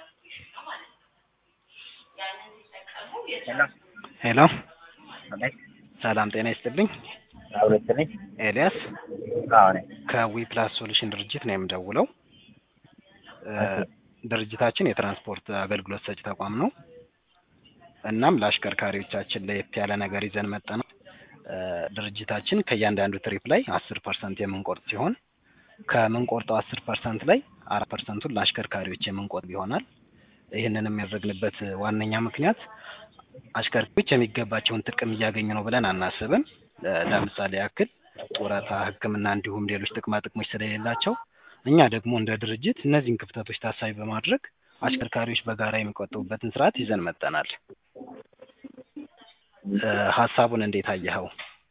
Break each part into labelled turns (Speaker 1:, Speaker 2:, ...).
Speaker 1: ሄሎ ሰላም ጤና ይስጥልኝ።
Speaker 2: አብረት ነኝ።
Speaker 1: ኤልያስ
Speaker 2: አዎ ነኝ።
Speaker 1: ከዊ ፕላስ ሶሉሽን ድርጅት ነው የምደውለው። እ ድርጅታችን የትራንስፖርት አገልግሎት ሰጪ ተቋም ነው። እናም ለአሽከርካሪዎቻችን ለየት ያለ ነገር ይዘን መጠናል። እ ድርጅታችን ከእያንዳንዱ ትሪፕ ላይ አስር ፐርሰንት የምንቆርጥ ሲሆን ከምንቆርጠው አስር ፐርሰንት ላይ አራት ፐርሰንቱን ለአሽከርካሪዎች የምንቆርጥ ይሆናል። ይህንን የሚያደርግንበት ዋነኛ ምክንያት አሽከርካሪዎች የሚገባቸውን ጥቅም እያገኙ ነው ብለን አናስብም። እ ለምሳሌ ያክል ጡረታ፣ ሕክምና እንዲሁም ሌሎች ጥቅማ ጥቅሞች ስለሌላቸው እኛ ደግሞ እንደ ድርጅት እነዚህን ክፍተቶች ታሳቢ በማድረግ አሽከርካሪዎች በጋራ የሚቆጥቡበትን ስርዓት ይዘን መጠናል። እ ሀሳቡን እንዴት አየኸው?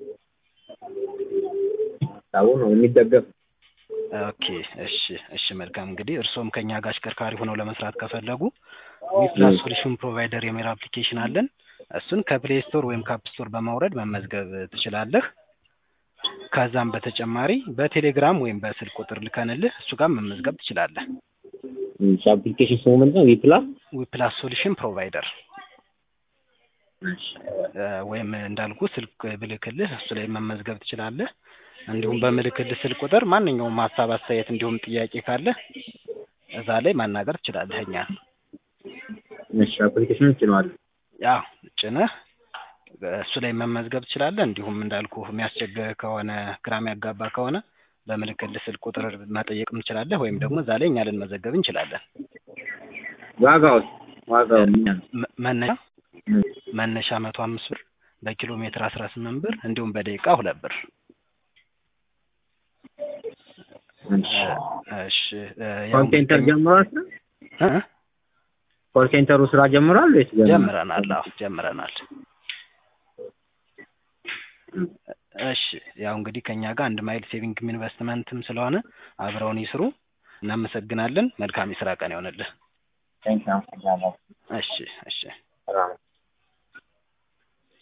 Speaker 2: ሀሳቡ ነው የሚደገፍ
Speaker 1: ኦኬ እሺ እሺ መልካም እንግዲህ እርስዎም ከኛ ጋር አሽከርካሪ ሆነው ለመስራት ከፈለጉ ዊፕላስ ሶሉሽን ፕሮቫይደር የሚል አፕሊኬሽን አለን እሱን ከፕሌይ ስቶር ወይም ከአፕ ስቶር በማውረድ መመዝገብ ትችላለህ ከዛም በተጨማሪ በቴሌግራም ወይም በስልክ ቁጥር ልከንልህ እሱ ጋር መመዝገብ ትችላለህ
Speaker 2: አፕሊኬሽን ስሙ ምንድን ነው? ዊፕላስ
Speaker 1: ዊፕላስ ሶሉሽን ፕሮቫይደር እ ወይም እንዳልኩ ስልክ ብልክልህ እሱ ላይ መመዝገብ ትችላለህ እንዲሁም በምልክልህ ስልክ ቁጥር ማንኛውም ሀሳብ አስተያየት እንዲሁም ጥያቄ ካለ እዛ ላይ ማናገር ትችላለህ እኛን
Speaker 2: እሺ አፕሊኬሽኑ ጭነዋል።
Speaker 1: ያው ጭነህ እሱ ላይ መመዝገብ ትችላለህ እንዲሁም እንዳልኩ የሚያስቸግር ከሆነ ግራ የሚያጋባ ከሆነ በምልክልህ ስልክ ቁጥር መጠየቅም ትችላለህ ወይም ደግሞ እዛ ላይ እኛ ልንመዘገብ እንችላለን
Speaker 2: ዋጋው ዋጋው ምን ያህል?
Speaker 1: መ- መነሻ
Speaker 2: እም፣
Speaker 1: መነሻ መቶ አምስት ብር በኪሎ ሜትር አስራ ስምንት ብር እንዲሁም በደቂቃ ሁለት ብር
Speaker 2: እሺ።
Speaker 1: እሺ እ ያው
Speaker 2: ኮል ሴንተር
Speaker 1: እንግዲህ-
Speaker 2: ጀምሯል ስራ?
Speaker 1: እ?
Speaker 2: ኮል ሴንተሩ ስራ ጀምሯል ወይስ ገና?
Speaker 1: ጀምረናል አዎ ጀምረናል
Speaker 2: እም፣
Speaker 1: እሺ ያው እንግዲህ ከኛ ጋር አንድ ማይል ሴቪንግም ኢንቨስትመንትም ስለሆነ አብረውን ይስሩ እናመሰግናለን መልካም የስራ ቀን ይሆንልህ
Speaker 2: ቴንኪው አመሰግናለሁ።
Speaker 1: እሺ እሺ
Speaker 2: ሰላም